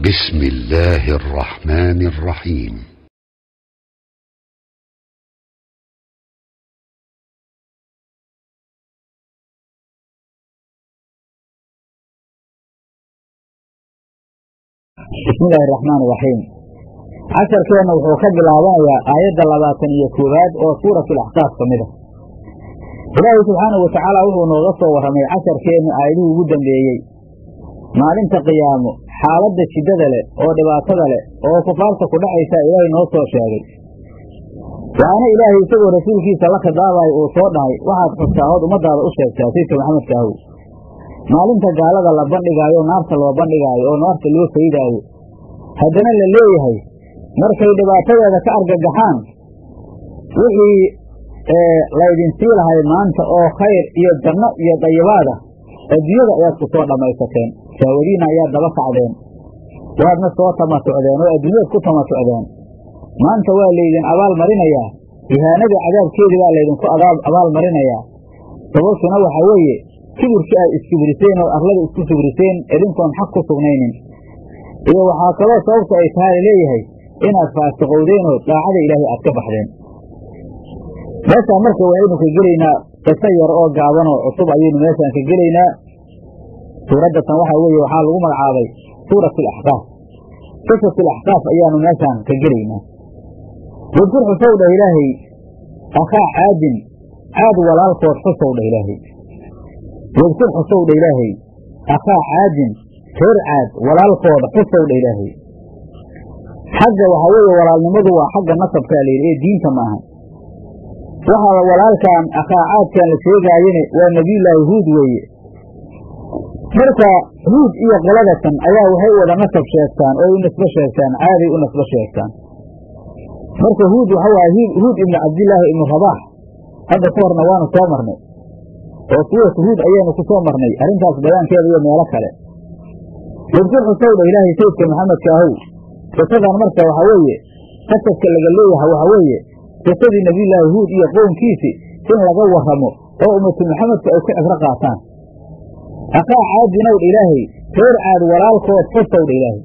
بسم الله الرحمن الرحيم bismi illaahi araxmaan iraxiim casharkeenna wuxuu ka bilaabanayaa aayadda labaatan iyo koowaad oo suuratu laxqaaf ka mid a ilaahay subxaanahu watacaala wuxuu nooga soo warramay casharkeennu aayadihii ugu dambeeyey maalinta qiyaamo xaaladda shiddada leh oo dhibaatada leh oo kufaarta ku dhacaysaa ilaahay noo soo sheegay waxaana ilaahay isagoo rasuulkiisa la khidaabayo uu soo dhahay waxaad xustaa ood ummaddaada u sheegtaa sayidka maxamedka ahow maalinta gaalada la bandhigaayo naarta loo bandhigaayo oo naarta loo faydaayo haddana la leeyahay markay dhibaatadeeda ka argagaxaan wixii laydin sii lahay maanta oo khayr iyo janno iyo dayibaada adduunyada ayaad ku soo dhammaysateen saawadiina ayaad daba kacdeen waadna soo tamatucdeen oo adduunyaad ku tamatucdeen maanta waa laydin abaal marinayaa ihaanada cadaabkeedii baa laydinku abaal marinayaa sababtuna waxaa weeye kibirkii aad iskibriseen oo arlada isku kibriseen idinkoon xaq ku sugnaynin iyo waxaa kaloo sababta ay tahay laleeyahay inaad faasiqowdeen oo daacada ilaahay aad ka baxdeen meeshaan marka waynu ka gelaynaa qiso yar oo gaaban oo cusub ayaynu meeshaan ka gelaynaa suuraddatan waxaa weeye waxaa lagu magacaabay suurat alaxqaaf qisat alaxqaaf ayaanu meeshaan ka gelaynaa wadkur xusow dhah ilaahay akhaa caadin caad walaalkood xusow dhah ilaahay wadkur xusow dha ilaahay akhaa caadin reer caad walaalkooda xusow dha ilaahay xagga waxaa weeye walaalnimadu waa xagga nasabkaa layidhi ee diinta maaha waxaa walaalkan akhaa caadkan la sheegaayane waa nebiyullaahi huud weeye marka huud iyo qoladatan ayaa waxay wada nasab sheegtaan oo u nasbo sheegtaan caaday u nasbo sheegtaan marka huud waxa waaye huud ibnu cabdillaahi ibnu rabaax hadda ka horna waanu soo marnay oo suuratu huud ayaanu ku soo marnay arrintaas bayaankeeda iyo meelo kale wadkur xusowdha ilaahay sayidka maxamedka ahow qisadan marka waxaa weeye qasabka laga leeyahay waxaa weeye qisadii nebiyullaahi huud iyo qownkiisi in laga warramo oo ummatu maxamedka ay ku cibro qaataan akhaa caadinowdha ilaahay reer caad walaalkood xusowdha ilaahay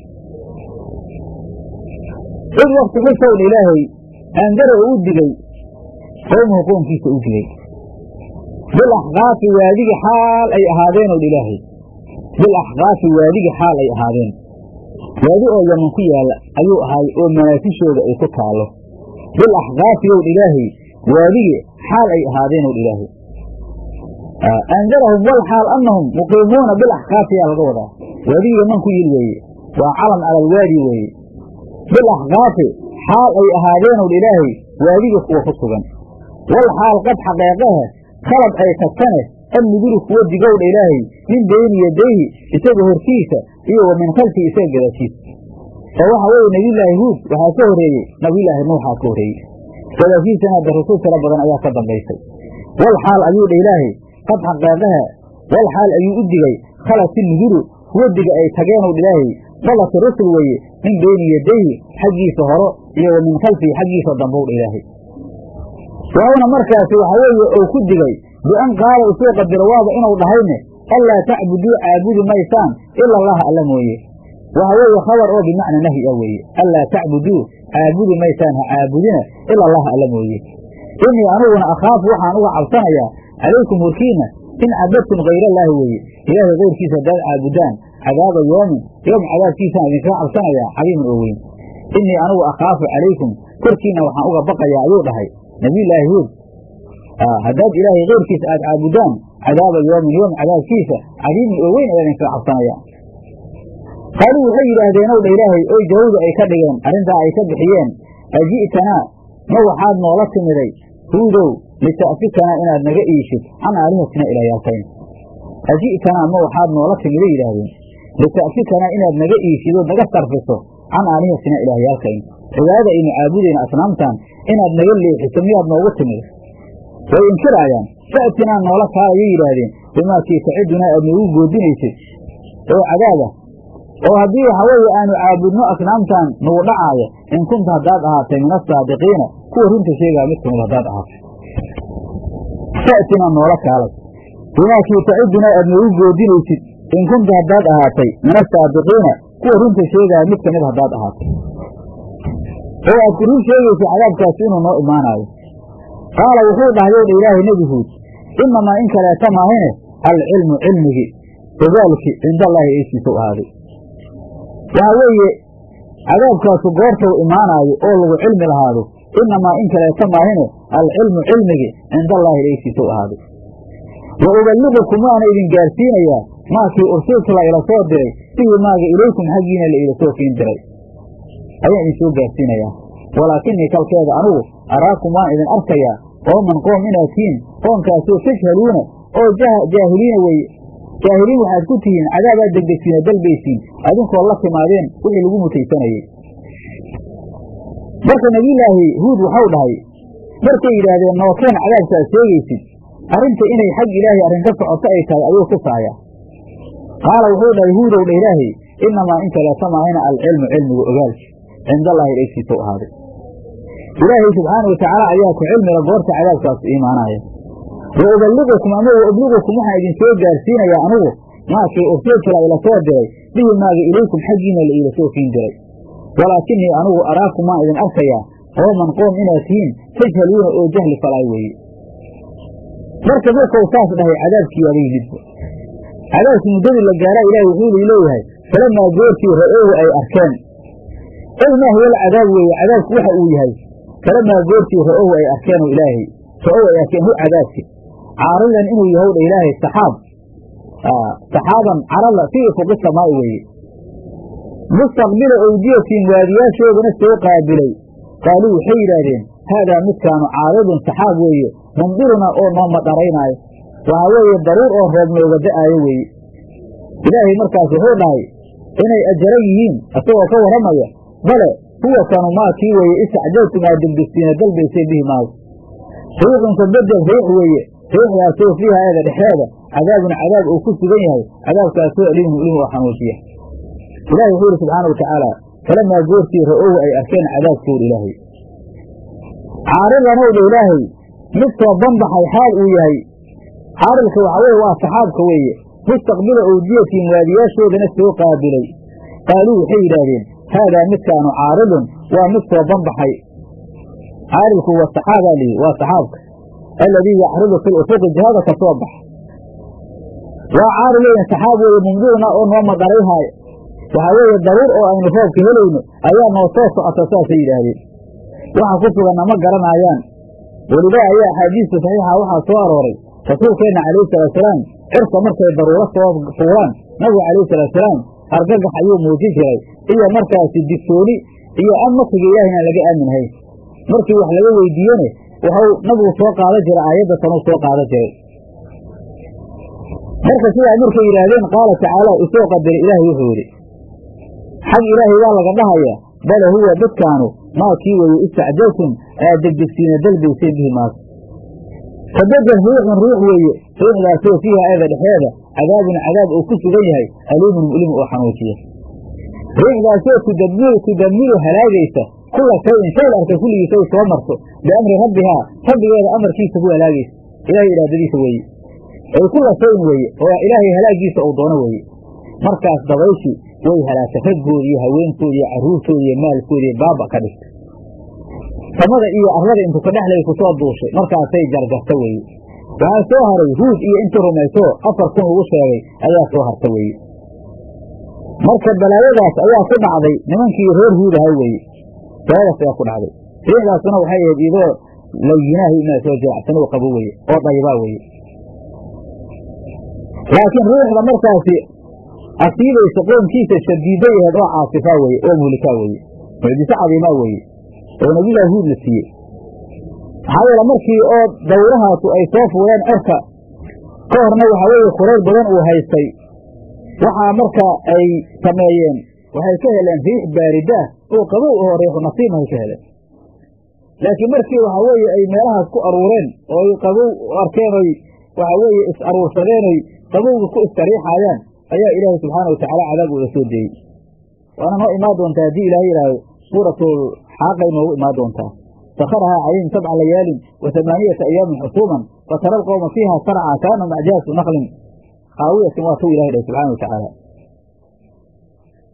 cid wakti xusowdha ilaahay aandara oo u digay qowmuhu qownkiisa u digay bilaxqaafi waadigi xaal ay ahaadeen odh ilaahay bilaxqaafi waadigi xaal ay ahaadeen waadi oo yaman ku yaalla ayuu ahaay oo manaasishooda ay ku taallo bilaxqaafi owdh ilaahay waadigi xaal ay ahaadeen odh ilaahay andarahum wal xaal annahum muqiimuuna bilaxqaafi yaa laga wadaa waadigi yaman ku yil weeye waa calam cala alwaadi weeye bilaxqaafi xaal ay ahaadeen odh ilaahay waadigi kuwa ku sugan wal xaal qad xaqeeqahe khalad ay tagtane annuduru kuwa digowdha ilaahay min beyni yadayhi isaga hortiisa iyo wa min khalfihi isaga gadaashiisa oo waxaa weeye nebiyullaahi huud waxaa ka horreeyey nabiyullaahi nuuxaa ka horreeyey gadaashiisana hadda rasuul tiro badan ayaa ka dambaysay wal xaal ayuu dha ilaahay qad xaqeeqaha wal xaal ayuu u digay khalati nuduru kuwa diga ay tageenowdh ilaahay dalati rusul weeye min beyni yadayhi xaggiisa horo iyo wa min khalfihi xaggiisa dambowdha ilaahay waawna markaasi waxaa weeye ou ku digay bian qaala usoo qadiro waaba inuu dhahayne anlaa tacbuduu caabudi maysaan ila allaha alla mooye waxa weeye khabar oo bimacna nahyi ah weeye anlaa tacbuduu caabudi maysaan ha caabudina ila allaha alla mooye inii aniguna akhaafu waxaan uga cabsanayaa calaykum horkiina in cabadtum hayrallaahi weeye ilaahay kayrkiisa haddaad caabudaan cadaaba yoomin yoom cadaabkiisaan idinkaga cabsanayaa cadiiman oo weyn inii anigu akhaafu calaykum korkiina waxaan uga baqayaa ayuu dhahay nabiyullaahi huud haddaad ilaahay keyrkiisa aad caabudaan cadaaba yoomin yoom cadaabkiisa cadiimin oo weyn ayaa idinkaga cabsanaya qaaluu waxay yidhaahdeen ow dha ilaahay oy jawawda ay ka dhigeen arrintaa ay ka bixiyeen aji'tanaa ma waxaad noola timiday huudow lita'fikanaa inaad naga iishid can aalihatina ilaayaalkayn aji'tanaa ma waxaad noola timiday yidhaahdeen lita'fikanaa inaad naga iishidood naga sarfiso can aalihatina ilaahyaalkayn cibaadada aynu caabudayna asnaamtan inaad naga leexiso miyaad noogu timid way inkiraayaan fa'tinaa noola kaalayay yidhaahdeen bimaakii tacidunaa aad noogu goodinaysid oo cadaaba oo haddii waxa weeye aanu caabudno asnaamtan nagu dhacaaya in kunta haddaad ahaatay min asaadiqiina kuwa runta sheegaa mid kamid haddaad ahaatay fa'tinaa noola kaalay bimaakii tacidunaa aad noogu goodinaysid in kunta haddaad ahaatay min asaadiqiina kuwa runta sheegaya mid kamid haddaad ahaato oo aad ku run sheegaysa cadaabkaasi inuu noo imaanaayo qaala wuxuu dhahay dha ilaahay nebi huud inamaa in kaleeta maahine alcilmu cilmigii ogaalki cindallaahi eesiisau ahaaday waxaa weeye cadaabkaasu goortau imaanaayo oo lagu cilmi lahaado inamaa in kaleeta maahine alcilmu cilmigii cindallaahi eesiisau ahaaday wa uballiqukum waana idin gaarsiinayaa maakii ursiltu la ila soo diray bihi maaga ilaykum xaggiina la ila soo kiin diray ayaan idin soo gaarsiinayaa walaakinii kalkeeda anugu araakum waan idin arkayaa qooman qoom inaad tihiin qoomkaasoo tajhaluuna oo jaahiliina weeye jaahiliin waxaad ku tihiin cadaabaad degdegsiina dalbaysiin adinkoo la timaadeen wixii lagu mutaysanayey marka nebiyulaahi huud waxau dhahay markay yidhaahdeen nookeen cadaabka aad sheegaysid arrinta inay xag ilaahay arrin ka socoto ay tahay ayuu tusaaya qaala wuxuu dhahay huudow dha ilaahay inamaa in kaleeta maahina alcilmu cilmigu ogaalki cindallaahi egsiisa u ahaaday ilaahay subxaana watacaala ayaa ku cilmiga goorta cadaabkaasu iimaanaya wa uballiqukum ama wa ubligukum waxaan idin soo gaarsiinayaa anugu maakii ursiltula ila soo diray bihi maaga ilaykum xaggiina la iila soo kiin diray walaakinii anugu araakum waan idin arkayaa qooman qoom inaad tihiin tajhaluuna oo jahli falaay weeye marka markau saas dhahay cadaabkii waaba yimidba cadaabkii muddadii la gaaraa ilahi wuxuu leeyahay falamaa goortii ra'oohu ay arkeen ey maa huwa alcadaab weeye cadaabku waxa uu yahay falamaa goortii ra'ohu ay arkeen ilaahay ra'ohu ay arkeen hu cadaabki caaridan inuu yahow dha ilaahay saxaab saxaaban carada fii ufuqi samaa'i weeye mustaqbila owdiyatin waadiyaashoodana soo qaabilay qaaluu waxay yidhaahdeen haadaa midkaanu caaridun saxaab weeye mumdiruna oo noo madharaynaayo waxaa weeye daruur oo roob nooga da'aayo weeye ilaahay markaas wuxuu dhahay inay ajaran yihiin isagoo ka warramaya bale huwa kanu maa kii weeye istacjaltum aad degdegsiina dalbayseen bihi maaga riixun ka bedel riix weeye riixdaasoo fiiha eeda dhexeeda cadaabun cadaab uu ku sugan yahay cadaabkaasoo alimun ulim oo xanuujiya ilahi wuxuu yidhi subxaana wa tacaala falamaa goortii ra'ow ay arkeen cadaabkooda ilaahay caaridanow dha ilaahay mid soo banbaxay xaal uu yahay caaridka waxaa weye waa saxaabka weeye mustaqbila owdiyatin waadiyaashoodana soo qaabilay qaaluu waxay yidhaahdeen haadaa midkaanu caaridun waa mid soo banbaxay caaridku wa saxaabaa lihi waa saxaabka alladii yacridu fi lufuqi jihada ka soo baxa waa caarid weyn saxaab weeye mumdiruna oo noo madarayhaayo waxaa weeye daruur oo aynu roobka helayno ayaa noo soo socota saasay yidhaahdeen waxa ku suganna ma garanaayaan welidaa ayaa axaadiista saxiixa waxaa soo arooray rasuulkeenna calayhi salaatusalaam cirka markay daruuro soo fuulaan nabiga calayhi salaatusalaam argagax ayuu muujin jiray iyo markaasi digsooni iyo an makriga ilaah inaan laga aaminhayn markii wax laga weydiiyene waxau nabigu soo qaadan jiray aayadda tanuu soo qaadan jiray marka sidaa markay yidhaahdeen qaala tacaala isoo qadara ilaahay wuxuu yidhi xag ilaahay waa laga dhahayaa bale huwa dadkaanu maa kii weeye istacjaltum aad degdegsiina dalbayseen bihi maas kabedel riixun riix weeye riixdaasoo fiiha eeda dhexeeda cadaabun cadaab uu ku sugan yahay aliimun mu'limu oo xanuujiya riixdaasoo tudamiru tudamiru halaagaysa kula shayin shay la arka kulligiisa ay soo marto biamri rabbihaa rabbigeeda amarkiisa ku halaagaysa ilahay iraadadiisa weeye ay kula shayin weeye oo ilaahay halaagiisa uu doono weeye markaas dabayshii way halaagtay raggoodi iyo haweenkoodi iyo carruurtoodi iyo maalkoodi iyo baaba ka dhigtay samada iyo arlada intu ka dhexlay ku soo duushay markaasay jarjarta weeye waxaa soo haray huud iyo intii rumayso afar kun lagu sheegay ayaa soo harta weeye marka balaayadaas ayaa ku dhacday nimankii reer huud ahay weeye balaayadaas ayaa ku dhacday riixdaasuna waxay ahayd idoo layinaahi inaa soo jiracsano oo qabo weeye oo daybaa weeye laakiin riixda markaasi asiibaysa qoomkiisa shadiiday aheed oo caasifaa weeye oo muhlikaa weeye mucjiso cadiimaa weeye oo nabilah huud la siiyey maxaa yeele markii oo dawrahaasu ay soo fuuleen cerka ka horna waxaa weeye kurayr badan uu haystay waxaa marka ay sameeyeen waxay ka heleen riix baaridaah oo qabow oo riixu nasiimahay ka heleen laakiin markii waxaa weeye ay meelahaas ku aruureen oo ay qabow arkeen oy waxaa weeye is aruursadeen oy qabowga ku istariixaayaan ayaa ilaahay subxaana watacaala cadaab uga soo deeyey waana noo imaan doontaa haddii ilahay yidhaahdo suuratul xaaqay noogu imaan doontaa sakharahaa calayhim sabca layaalin wa hamaaniyata ayaamin xusuuman fatara alqowma fiiha sarca kaanahum acjaasu naklin khaawiyatin waa tuu ilahay dhahay subxana watacaala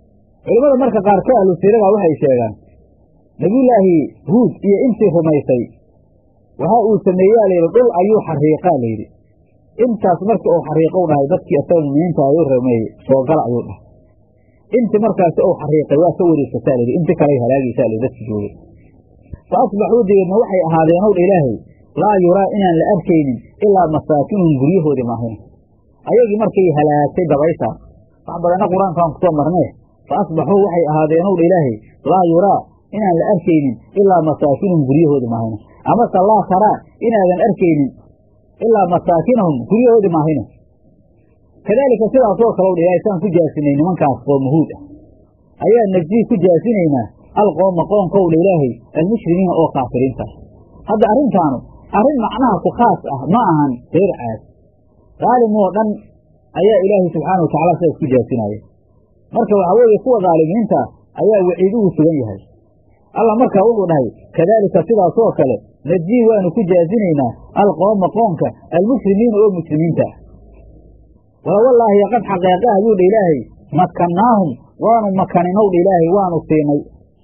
culimmada marka qaarkood ahlu siirada waxay sheegaan nebiyullaahi huud iyo intii rumaysay waxa uu sameeyaa layidhi dhul ayuu xariiqaa layidhi intaas marka uu xariiqou dhahay dadkii asaga muminiinta ayuu rameeyey soo gala ayuu dhahay inti markaasi uu xariiqay waa ka wareegsataa layidhi inti kaley halaagaysaa layidhi dadki joogay fa asbaxuu degeedna waxay ahaadeenow dha ilaahay laa yuraa inaan la arkaynin ilaa masaakinuhum guryahoodii maahina ayagii markay halaagtay dabayshaa wax badanna qur-aankaan kusoo marnee fa asbaxuu waxay ahaadeenow dha ilaahay laa yuraa inaan la arkaynin ilaa masaakinuhum guryahoodii maahina amase laa taraa inaadan arkaynin ilaa masaakinahum guryahoodii maahina kadaalika sidaasoo kale dha ilahay saan ku jaasinay nimankaas qoomahuud ah ayaa najii ku jaasinaynaa alqooma qoonkow dha ilaahay almushrimiina oo kaafiriinta hadda arrintaanu arrin macnaha ku khaas ah ma ahan reer caad daalimoo dhan ayaa ilaahay subxaana wa tacala sidaas ku jaasinaya marka waxaa weeye kuwa daalimiinta ayaa waciid ugu sugan yahay allah markaa wuxuu dhahay kadaalika sidaasoo kale najii waanu ku jaasinaynaa alqooma qoonka almushrimiina oo muslimiinta ah wala wallaahi qad xaqeeqe ayuu dha ilaahay makannaahum waanu makaninow dha ilaahay waanu siinay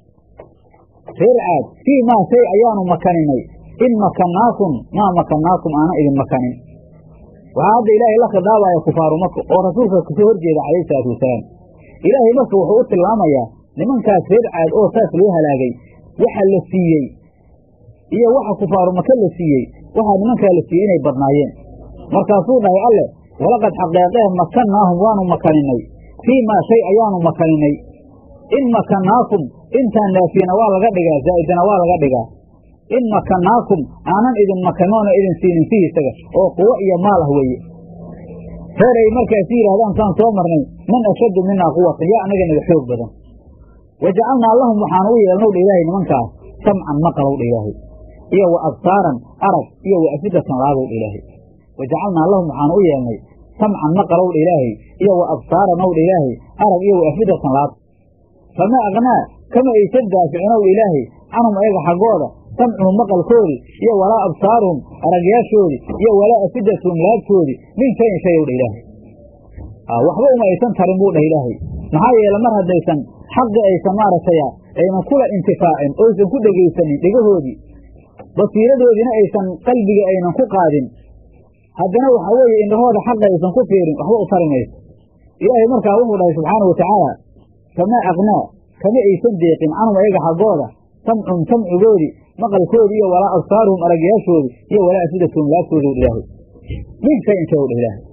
reer caad fii maa shay ayaanu makaninay in makannaakum maa makannaakum aanan idin makanin waxaa hadda ilaahay la khidaabaya kufaaru maka oo rasuulka kasoo horjeeda calayhi salaatu wasalaam ilaahay marka wuxuu u tilmaamayaa nimankaas reer caad oo saas loo halaagay waxa la siiyey iyo waxa kufaaru maka la siiyey waxaa nimankaa la siiyey inay badnaayeen markaasuu dhahay alle walaqad xaqeeqee makannaahum waanu makaninay fii maa shay ayaanu makaninay in makannaakum intaan naafiyana waa laga dhigaa zaa'idana waa laga dhigaa in makannaakum aanan idin makanoona idin siinin fihi isaga oo quwo iyo maal ah weeye reer ay markaasi yidhahdaan saan soo marnay man ashaddu minaa quwatan yaa anaga naga xoog badan wajacalnaa lahum waxaanu u yeelnow dha ilaahay nimankaas samcan maqalow dha ilaahay iyo wa absaaran arag iyo wa afidatan laabow dha ilaahay wajacalnaa lahum waxaanu u yeelnay samcan maqalow dha ilaahay iyo wa absaaranow dha ilaahay arag iyo wa afidatan laab fama aknaa kama aysan daaficinow dha ilaahay canhum ayaga xaggooda samcuhum maqalkoodii iyo walaa absaaruhum aragyaashoodii iyo walaa afidatuhum laabtoodii min shayin shay ow dha ilaahay waxba uma aysan tarin buu dhah ilaahay maxaa yeele mar haddaysan xaqi aysan maaragtay aynan kula intifaacin oysan ku dhegaysanin dhegahoodii basiiradoodiina aysan qalbiga aynan ku qaadin haddana waxaa weeye indhahooda xaqa aysan ku fiirin waxba u tari mayso ilaahay markaa wuxuu dhahay subxaana wa tacaala famaa aknaa kama aysan deeqin canhum ayaga xaggooda samcum samcigoodii maqalkoodii iyo walaa absaaruhum aragyaashoodii iyo walaa afidatuhum laabtooda u ilaahay min shayin shay dha ilaahay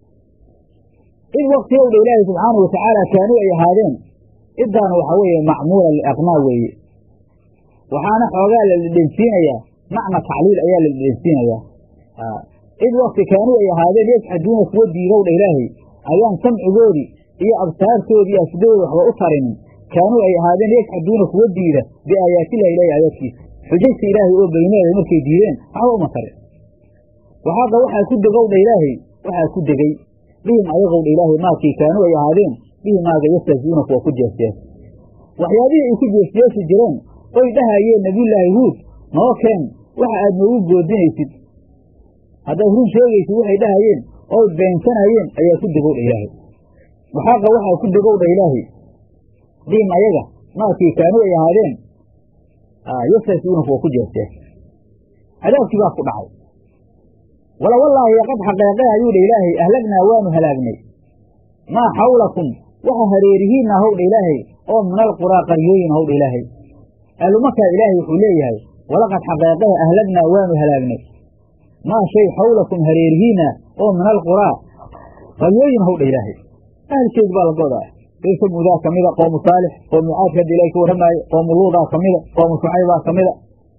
id wakti ow dha ilaahay subxaana wa tacaala kaanuu ay ahaadeen iddaanu waxaa weeye macmuula liaqnaa weeye waxaana xoogaa la dhedhensiinayaa macna tacliil ayaa la dhedhensiinayaa id wakti kaanuu ay ahaadeen yajxaduuna kuwa diidow dha ilaahay ayaan samcigoodii iyo absaartoodii iyo afidadooda waxba u tarinin kaanuu ay ahaadeen yajxaduuna kuwa diida biaayaatillahi ilahi aayaadkiisa xujajta ilaahay oo beyneeda markay diideen waxba uma tarin waxaadda waxaa ku degow dha ilaahay waxaa ku degey bihim ayagow dha ilaahay maakii kaanuu ay ahaadeen bihi maaga yastahziuuna kuwa ku jeesjees waxyaabihii ay ku jeesjeesi jireen oy dhahayeen nebiyullaahi huud noo keen waxa aad noogu goodinaysid haddaad run sheegaysid waxay dhahayeen oy beensanayeen ayaa ku degow dha ilaahay waxaaqa waxaa ku degow dha ilaahay bihim ayaga maakii kaanuu ay ahaadeen yastahziuuna kuwa ku jeesjees cadaabkii baa ku dhacay wala wallaahi qad xaqeeqe ayuu dha ilaahay ahlagnaa waanu halaagnay maa xawlakum waxa hareerihiinna howdha ilaahay oo min alquraa qaryooyin howdha ilaahay ahlumakaa ilaahay wuxuu leeyahay walaqad xaqeeqehe ahlagnaa waanu halaagnay maa shay xawlakum hareerihiinna oo min alquraa qaryooyin howdha ilaahay ahalkeedu baa la godaa reer samuudaa ka mida qoomu saalix qoomu caadka hadda ilahay ka warramaaye qoomu luudaa ka mida qoomu shucaybaa ka mida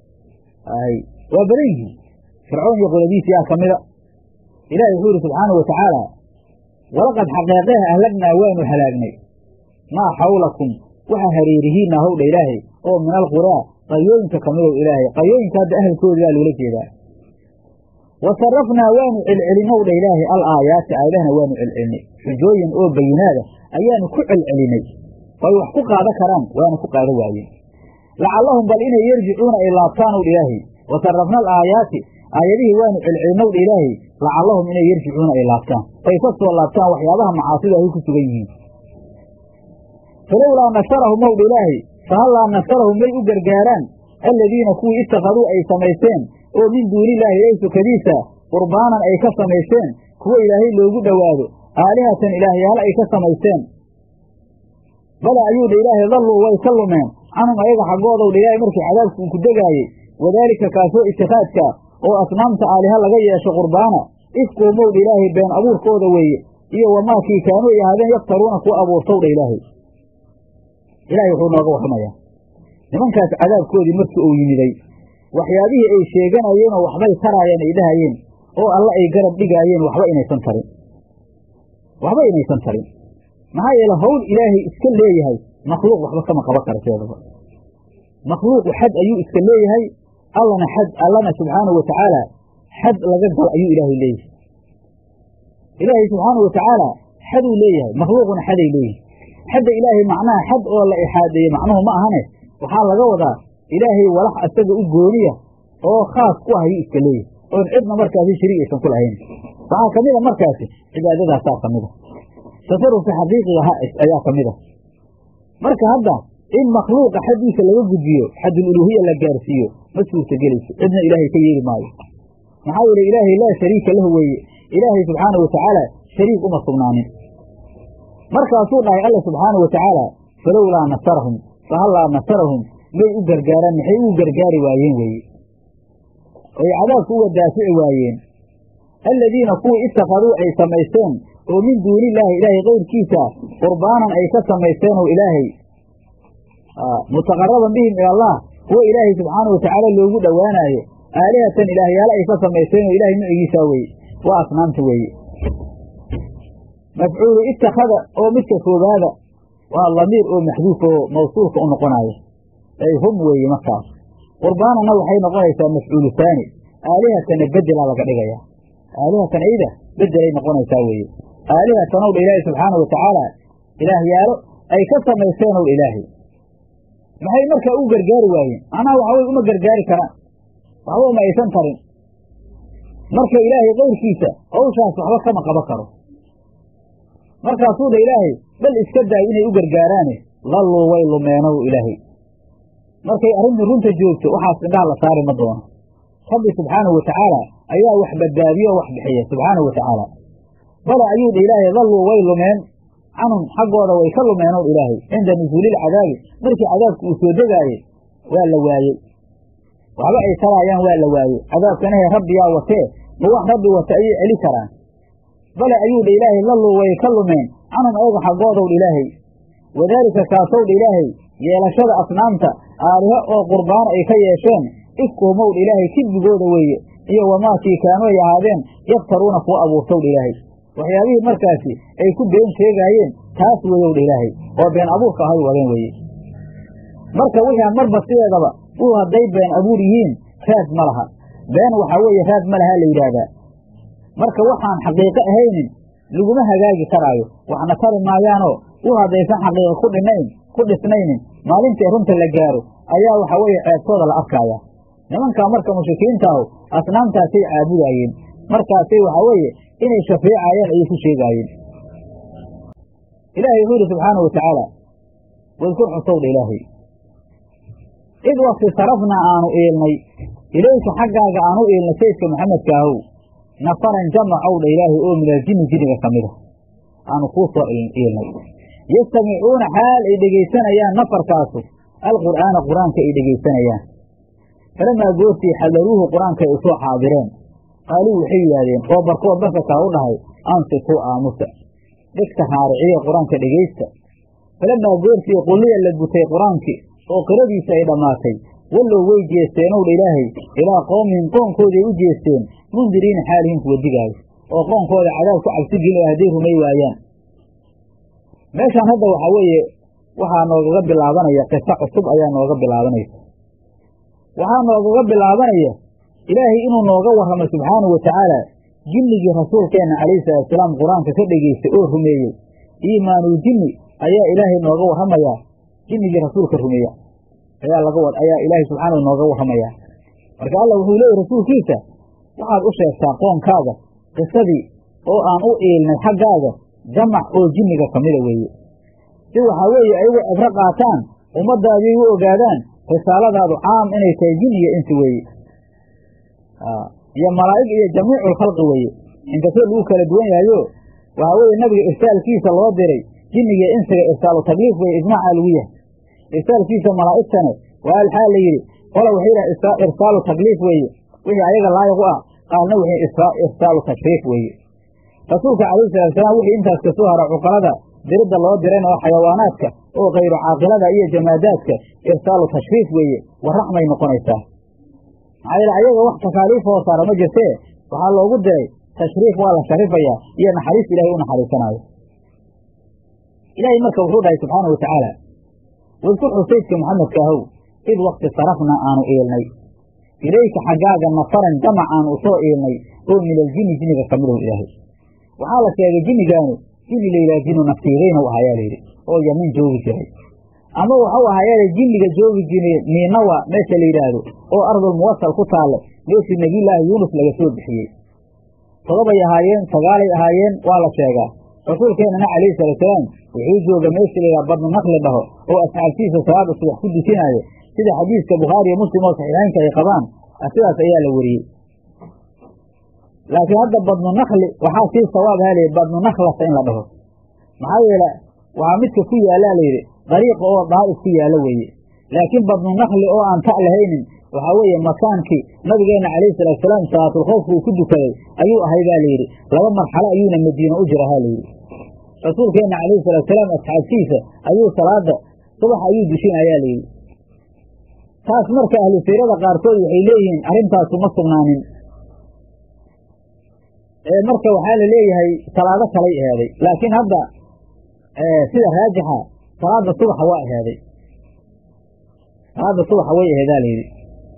waa badan yihiin fircoon iyo qoladiisiyaa ka mida ilahi wuxuu yidhi subxaanau watacaala walaqad xaqeeqeha ahlagnaa waanu halaagnay maa xawlakum waxa hareerihiinna howdha ilaahay oo min alquraa qaryooyinka ka midow ilaahay qaryooyinka hadda ahalkooda baa loola jeedaa wa sarafnaa waanu celcelinowdha ilaahay al aayaati aayadahana waanu celcelinay xujooyin oo bayinaada ayaanu ku celcelinay oy wax ku qaada karaan waana ku qaada waayeen lacallahum bal inay yerjicuuna ay laabtaanowdha ilaahay wa sarafna al aayaati aayadihii waanu celcelinowdha ilaahay lacallahum inay yerjicuuna ay laabtaan ay ka soo laabtaan waxyaabaha macaasida ay ku sugan yihiin falowlaa nasarahum owdha ilaahay fahallaa nasarahum may u gargaaraan alladiina kuwii ittakhaduu ay samaysteen oo min duunillaahi ilaahi sukadiisa qurbaanan ay ka samaysteen kuwo ilaahay loogu dhowaado aalihatan ilaahyaal ay ka samaysteen bala ayuu dha ilaahay dalluu way ka lumeen canhum ayaga xaggoodow dha ilaahay markii cadaabku uu ku degaayey wadaalika kaasoo itikaadka oo asnaamta aaliha laga yeesho qurbaana ifkuumow dha ilaahay been abuurkooda weeye iyo wamaakii kaanuu ay ahaadeen yaftaruuna kuwa abuurtow dha ilaahay ilaahay wuxuu nooga warramayaa nimankaas cadaabkoodii markii uu yimiday waxyaabihii ay sheeganayeenoo waxbay taraayeen ay dhahayeen oo alla ay garab dhigaayeen waxba inaysan tarin waxba inaysan tarin maxaa yeele hawl ilaahay iska leeyahay makhluuq waxba kama qaban kara seedaba makhluuqu xad ayuu iska leeyahay allana xad allana subxaanahu watacaala xad laga gal ayuu ilaahay leeyahay ilaahay subxaanahu watacaala xaduu leeyahay makhluuquna xaday leeyihi xadda ilaahay macnaha xad oo la ixaadeeye macnuhu ma ahane waxaa laga wadaa ilaahay walax asaga u gooniya oo khaas ku ah ayuu iska leeyahay oon cidna markaasi shariig aysan ku lahayn waxaa ka mid a markaasi cibaadadaasaa ka mid a tasarufka xaqiiqiga ha ayaa ka mid a marka hadda in makhluuqa xaddiisa laga gudbiyo xadul uluhiya la gaarsiiyo ma suurtagelayso cidna ilaahay ka yeeli maayo maxaa yeele ilaahay laa shariika lahu weeye ilaahay subxaanahu watacaala shariik uma sugnaanin markaasuu dhahay alla subxaanahu watacaala falowlaa nasarahum fahallaa nasarahum may u gargaaraan maxay ugu gargaari waayeen weeye oy cadaabku uga daafici waayeen alladiina kuwii ittakhaduu ay samaysteen oo min duunillaahi ilaahay kayrkiisa qurbaanan ay ka samaysteen oo ilaahay mutaqaraban bihim ilallah kuwo ilaahay subxaanahu watacaala loogu dhowaanaayo aalihatan ilaahyaale ay ka samaysteen oo ilaahay nucigiisaa weeye waa asnaamta weeye mafcuulu ittakhada oo midka koobaada waa lamiir oo maxduuf oo mawsuulka u noqonaayo ay hum weeye markaas qurbaanana waxay noqonaysaa mafcuulu haani aalihatana bedelaa laga dhigaya aalihatan ayda bedelay noqonaysaa weeye aalihatan ow dha ilaahay subxaana watacaala ilaahyaalo ay ka samaysteen ow ilaahay maxay markaa u gargaari waayeen macnaha waxa weye uma gargaari karaan waxba uma aysan tarin marka ilaahay kayrkiisa hawshaas waxba kama qaban karo markaasuu dha ilaahay bal iska daay inay u gargaaraane lalluu way lumeenow ilaahay markay arrintu runta joogto waxaas indhaha la saari ma doono rabbi subxaanahu watacaala ayaa wax badbaadiyo oo wax bixiya subxaanahu watacaala bala ayuu dha ilaahay dalluu way lumeen canhum xaggooda way ka lumeenow ilaahay cinda nusuulilcadaabi markii cadaabku uu soo degaayey waa la waayey waxba ay taraayaan waa la waayey cadaabkanahe rabbiyaa watee ma wax rabbi wata ayay celi karaan bale ayuu dha ilaahay lalluu way ka lumeen canhum ayaga xaggoodow dha ilaahay wadaalika kaasow dha ilaahay yeelashada asnaamta aaliho oo qurbaan ay ka yeesheen ifkuhumow dha ilaahay kidbigooda weeye iyo wamaakii kaanu ay ahaadeen yaftaruuna kuwa abuurtow dha ilaahay waxyaabihii markaasi ay ku been sheegaayeen taas weeyow dha ilaahay oo been abuurka ahay wadeen weeye marka wixii marba sideedaba uu hadday been abuur yihiin raad ma laha been waxaa weeye raad ma lahaa la yidhaahdaa marka waxaan xaqiiqo ahaynin laguma hagaagi karaayo waxna tari maayaanoo u haddaysan xaqiiqo ku dhinayn ku dhisnaynin maalintii runta la gaaro ayaa waxa weeye ceebtooda la arkaaya nimankaa marka mushrikiintaahu asnaamtaasay caabudaayeen markaasay waxaa weeye inay shafeecaayeen ayay ku sheegaayeen ilaahay wuxuu yidhi subxaana wa tacaala wadkur xusowdha ilaahay id wakti sarafnaa aanu iilnay ilayka xaggaaga aanu iilnay saydka maxamedka ahow nafaran jamacow dha ilaahay oo min aljinni jinniga ka mida aanu kuu soo iilnay yastamicuuna xaal ay dhegaysanayaan nafarkaasu alqur'aana qur-aanka ay dhegaysanayaan falamaa goortii xadaruuhu qur-aanka ay usoo xaadireen qaaluu waxay yidhaahdeen oo barkood barka kaa u dhahay ansituu aamusa dhegta raariciya qur-aanka dhegaysta falamaa goortii qulliya la gutay qur-aankii oo qiradiisa ay dhammaatay wallow way jeesteenow dha ilaahay ilaa qoomihim qoonkooday u jeesteen mundiriina xaalihin kuwa digaayo oo qoonkooda cadaab ku cabsi gelin hadday rumay waayaan meeshaan hadda waxaa weeye waxaa noogaga bilaabanaya qiso cusub ayaa nooga bilaabanaysa waxaa noogaga bilaabanaya ilaahay inuu nooga warramo subxaanahu wa tacaala jinnigii rasuulkeenna calayhi salaatusalaam qur-aanka ka dhegaystay oo rumeeyey iimaanul jinni ayaa ilaahay nooga warramayaa jinnigii rasuulka rumeeya ayaa laga wad ayaa ilaahay subxaanahu nooga warramayaa marka allah wuxuu leeyahy rasuulkiisa waxaad u sheegtaa qoonkaaga qisadii oo aan u iilnay xaggaaga jamac oo jinniga ka mida weeye si waxaa weeye ayagu cibro qaataan ummaddaadii u ogaadaan risaaladaadu caam inay tahay jin iyo insi weeye iyo malaa'ig iyo jamiiculkhalqi weeye inkastoo lagu kala duwan yahayo waxaa weeye nabiga irsaalkiisa loo diray jinniga insiga irsaalu tagliif weye ijmaacaa lagu yahay irsaalkiisa malaa'igtane waa alxaa la yidhi qola waxay yidhaha irsaalu takliif weeye wixii ayaga laayiq u ah qaarna waxay irsaalu tashriif weeye rasuulka calayhi salaatusalaam wixii intaas ka soo hara cuqalada diridda loo dirayna oo xayawaanaadka oo kayru caaqilada iyo jamaadaadka irsaalu tashriif weeye waraxmay noqonaysaa maxaa yeele ayaga wax takaaliif hoo saara ma jirtee waxaa loogu diray tashriif waa la sharifayaa iyo naxariis ilahay u naxariisanaayo ilaahay marka wuxuu dhahay subxaana wa tacaala wadkur xusaydka maxamedka ahow id wakti sarafna aanu iilnay ilayka xaggaaga nafaran jamac aanu usoo iilnay oo min aljini jinniga ka midow ilaahay waxaa la sheegay jinnigaanu jinni layidhaha jinu naftiidayna u ahayaa layidhi oo yaman joogi jiray ama waxau ahaayaale jinniga joogi jiray niinawa meesha la yidhaahdo oo ardul muwasal ku taalle meeshii nebiyullaahi yuunus laga soo bixiyey todobay ahaayeen sagaalay ahaayeen waa la sheegaa rasuulkeennana calayhi salaatusalaam wuxuu jooga meesha la yidhaha badnu naqli dhaho oo asxaabtiisa salaada subax ku dusinaayo sida xadiiska bukhaari iyo muslim oo saxiixaynka ay qabaan sidaas ayaa la weriyey laakiin hadda badnu nakli waxaa sii sawaab haliy badnu naklasa in la dhaho maxaa yeele waxaa midka ku yaallaa layidhi dariiqa oo daa'if ku yaalla weeye laakiin badnu nakli oo aan ta' lahaynin waxaa weeye makaankii nabigeenna calayhi salaatusalaam salaatulkhowfka uu ku dukaday ayuu ahay baa layidhi laba marxalo ayuuna madiina u jira ha layidhi rasuulkeenna calayhi salaatusalaam asxaabtiisa ayuu salaada subax ayuu dushinayaa layidhi taas marka ahlu siirada qaarkood waxay leeyihiin arrintaasu ma sugnaanin marka waxaa la leeyahay salaado kalay eheeday laakiin hadda sida raajixa salaada subaxa waa eheeday salaada subaxa way eheedaa layidhi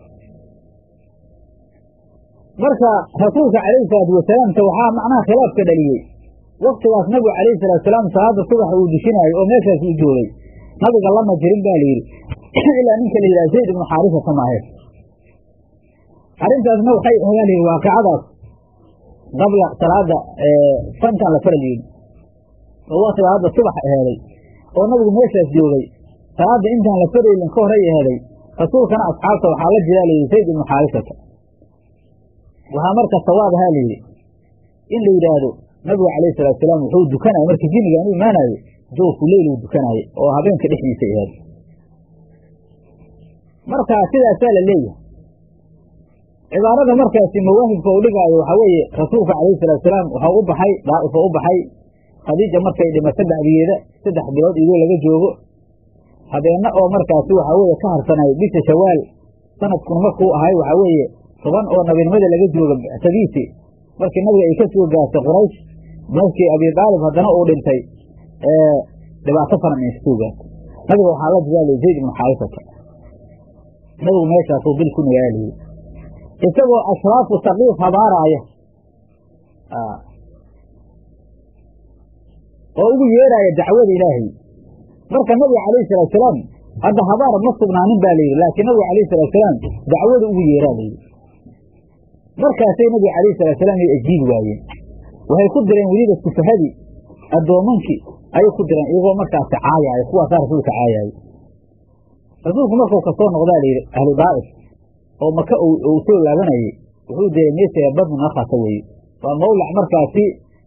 marka rasuulka calayhi salaatu wasalaamta waxaa macnaha khilaafka dhaliyey waktigaas nabigu calayhi salaatusalaam salaada subaxa uu dushinaayo oo meeshaas uu joogay nabiga lama jirin ba layidhi ilaa ninka la yidhaha zayd ibnu xaarisata maahe arrintaasna waxay ehedaa layidhi waaqicadaas qabla salaada santan la faral yidhi oo waa salaada subax eheeday oo nabigu meeshaas joogay salaada intaan la faraylin ka horay eheeday rasuulkana asxaabta waxaa la jiraa layidhi zayd ibnu xaarisata waxaa marka sawaab ahaa layidhi in la yidhaahdo nabigu calayhi salaatusalaam wuxuu dukanaya markii jinnigaan u imaanayo jawfu leyl uu dukanaaye oo habeenka dhexdiisa eheed marka sidaasaa la leeyahay cibaarada markaasi mawaahibka uu dhigaayo waxaa weeye rasuulka calayhi salaatusalaam waxau u baxay daa'ifo u baxay khadiija markay dhimato bacdigeeda saddex bilood iyadoo laga joogo habeenna oo markaasi waxaa weeye ka harsanay bisha shawaal sanadkun markuu ahay waxaa weeye toban oo nabinimada laga jooga bictadiisi markii nabiga ay ka soo gaartay quraysh markii abi daalib haddana uu dhintay dhibaato faran ay kasoo gaartay nabiga waxaa la jidaalay zayd ibnu xaarisata nabigu meeshaasuu bil ku nagaalayey isagoo ashraafu saqiif habaaraaya oo ugu yeeraaya dacwada ilaahay marka nabiga calayhi salaatusalaam hadda habaar ma sugnaanin ba layidhi laakiin nabiga calayhi salaatusalaam dacwada ugu yeeraa layidhi markaasay nabiga calayhi salaatusalaam ay ajiibi waayeen waxay ku direen weliba sufahadii addoomankii ayay ku direen iyagoo markaasi caayaayo kuwaasaa rasuulka caayaayo rasuulku markuu kasoo noqdaa layidhi ahlu daa'if oo maka uu soo laabanayey wuxuu diray meesha badnu nakhata weeye waa mawlac markaasi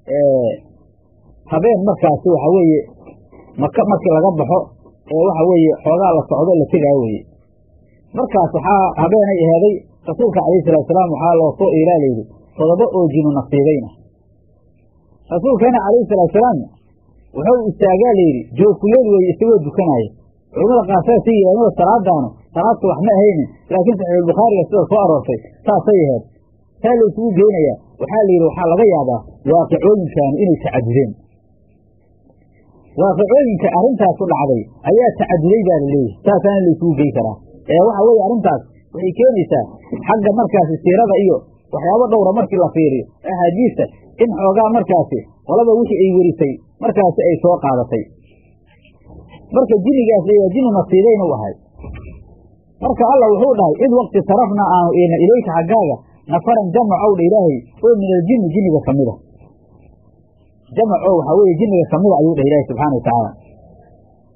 habeen markaasi waxa weeye maka markii laga baxo ee waxa weeye xoogaa la socdo la tegaayo weye markaas waxaa habeenay aheeday rasuulka calayhi salaatusalaam waxaa loo soo iilaa layidhi todoba oo jinu nasiibeyna rasuulkeena calayhi salaatusalaam wuxuu istaagaa layidhi joogkuleel weeye isagoo dukanaayo culamada qaar saasay yidhahdeen salaadaanu salaad subax ma ahaynin laakiin saxiixulbukhaariga sida soo aroortay saasay aheed saa laysugu geynayaa waxaa la yidhi waxaa laga yaabaa waaqicooyinkaanu inay tacadudeen waaqicooyinka arrintaasu dhacday ayaa tacaduday baa la leeyahay saasaana laysugu gey karaa ee waxa weeye arrintaas waxay keenaysaa xagga markaasi siirada iyo waxyaabo dhowra markii la fiiriyo axaadiista in xoogaa markaasi qolaba wixii ay werisay markaasi ay soo qaadatay marka jinigaas layaa jinu nasiibayn u ahay marka alla wuxuu dhahay id wakti sarafna aanu iilna ilayka xaggaaga nafaran jamacow dha ilaahay oo min aljini jiniga ka mida jamaco waxaa weeye jiniga ka mida ayuu dhah ilaahay subxana wa tacaala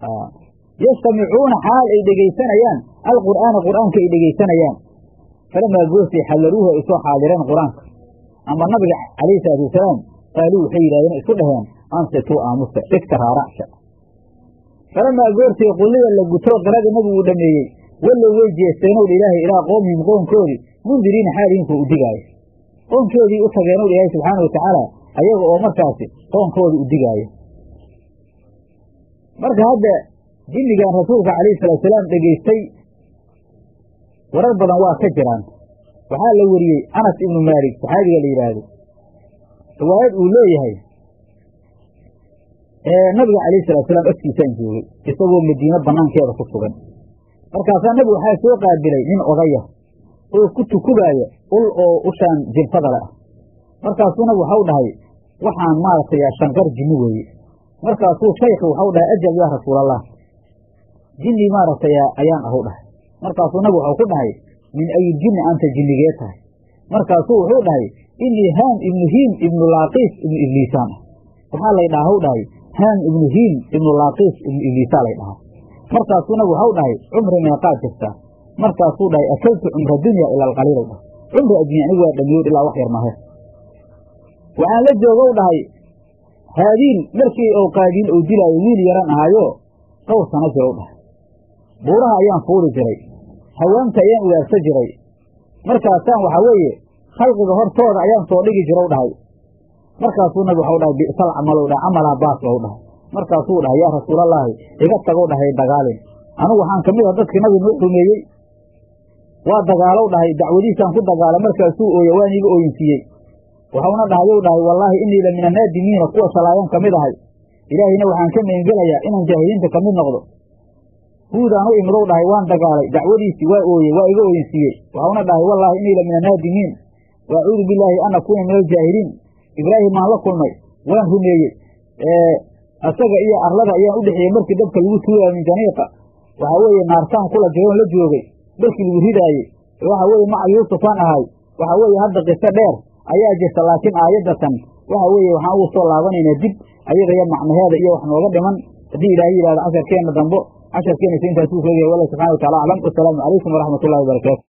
yastamicuuna xaal ay dhegaysanayaan alqur'aana qur'aanka ay dhegaysanayaan falamaa goortay xallaruuhu ay soo xaadireen qur-aanka ama nabiga calayhi salaatu wasalaam qaaluu waxay yidhahdeen isku dhaheen ansituu aamusa dhigta raaracsha falamaa goortay qullida la guto qirada nabigu uu dhameeyey wallow way jeesteenow dha ilaahay ilaa qoomihim qoonkoodii mundiriina xaalihinkuu u digaayo qoonkoodii u tageenow dha ilaahay subxaana watacaala ayaga oo markaasi qoonkooda u digaayo marka hadda jinnigan rasuulka calayhi salaatusalaam dhegaystay warar badan waa ka jiraan waxaa la weriyey anas ibnu maalik saxaabiga la yidhaahdo riwaayad uu leeyahay nabiga calayhi salaatusalaam agtiisaan joogay isagoo madiino banaankeeda ku sugan markaasaa nabigu waxaa soo qaabilay nin odaya oo ku tukubaaya ul oo ushaan jinfada le ah markaasuu nabigu waxau dhahay waxaan maaragtay shanqar jinni weeye markaasuu shaykhi waxau dhahay ajab yaa rasuulallah jinni maaragtay ayaan ahu dhahay markaasuu nabigu waxau ku dhahay min ayi jinni anta jinnigee tahay markaasuu wuxuu dhahay inii haam ibnu hiim ibnu laaqiis ibnu ibliisaan ah waxaa lay dhaha hw dhahay haam ibnu hiim ibnu laaqiis ibnu ibliisaa lay dhahaa markaasuu nabigu waxau dhahay cumri meeqaad jirtaa markaasuu dhahay akaltu cumra dunya ila alqaliil dhahay cumri addunya anigu waa dhamiyood ilaa wax yar mahe waxaan la joogow dhahay haadiin markii ou qaadiin ou dilaayo wiil yaran ahaayo dhowr sano jirow dhahay buuraha ayaan fuuli jiray hawaamta ayaan ugaarsa jiray markaasaan waxaa weeye khalqiga hortooda ayaan soo dhigi jirow dhahay markaasuu nabi waxau dhahay bi'sal camalow dhahay camalaa baas ou dhahay markaasuu dhahay yaa rasuulallaahi iga tagow dhahay dagaalin anigu waxaan ka mid ah dadkii nabi nuu rumeeyey waa dagaalow dhahay dacwadiisaan ku dagaala markaasuu ooya waan iiga ooyinsiiyey waxauna dhahayow dhahay wallaahi inii la min annaadimiina kuwa shalaayan ka mid ahay ilaahayna waxaan ka megengelayaa inaan jaahiliinta ka mid noqdo huudaan u imidow dhahay waan dagaalay dacwadiisii waa ooyey waa iga ooyinsiiyey waxauna dhahay wallaahi inii la min annaadimiin wa acuudu billaahi an akuuna min aljaahiliin ibraahim maan la kulmay waan rumeeyey asaga iyo arlada ayaan u dhexeeyey markii dabka lagu tuuraayo min janiiqa waxaa weeye naartaan kula jiroon la joogay markii lagu ridaayey waxa weeye maca yuusufaan ahay waxaa weeye hadda qiso dheer ayaa jirta laakiin aayaddatan waxa weeye waxaan ugu soo laabanaynaa dib ayadaya macnaheeda iyo wax nooga dhiman haddii ilaahay yidhahdo casharkeenna dambo casharkeena intaasuu sheegaya wallah subxana wa tacala aclam wasalaamu calaykum waraxmat ullahi wabarakaatu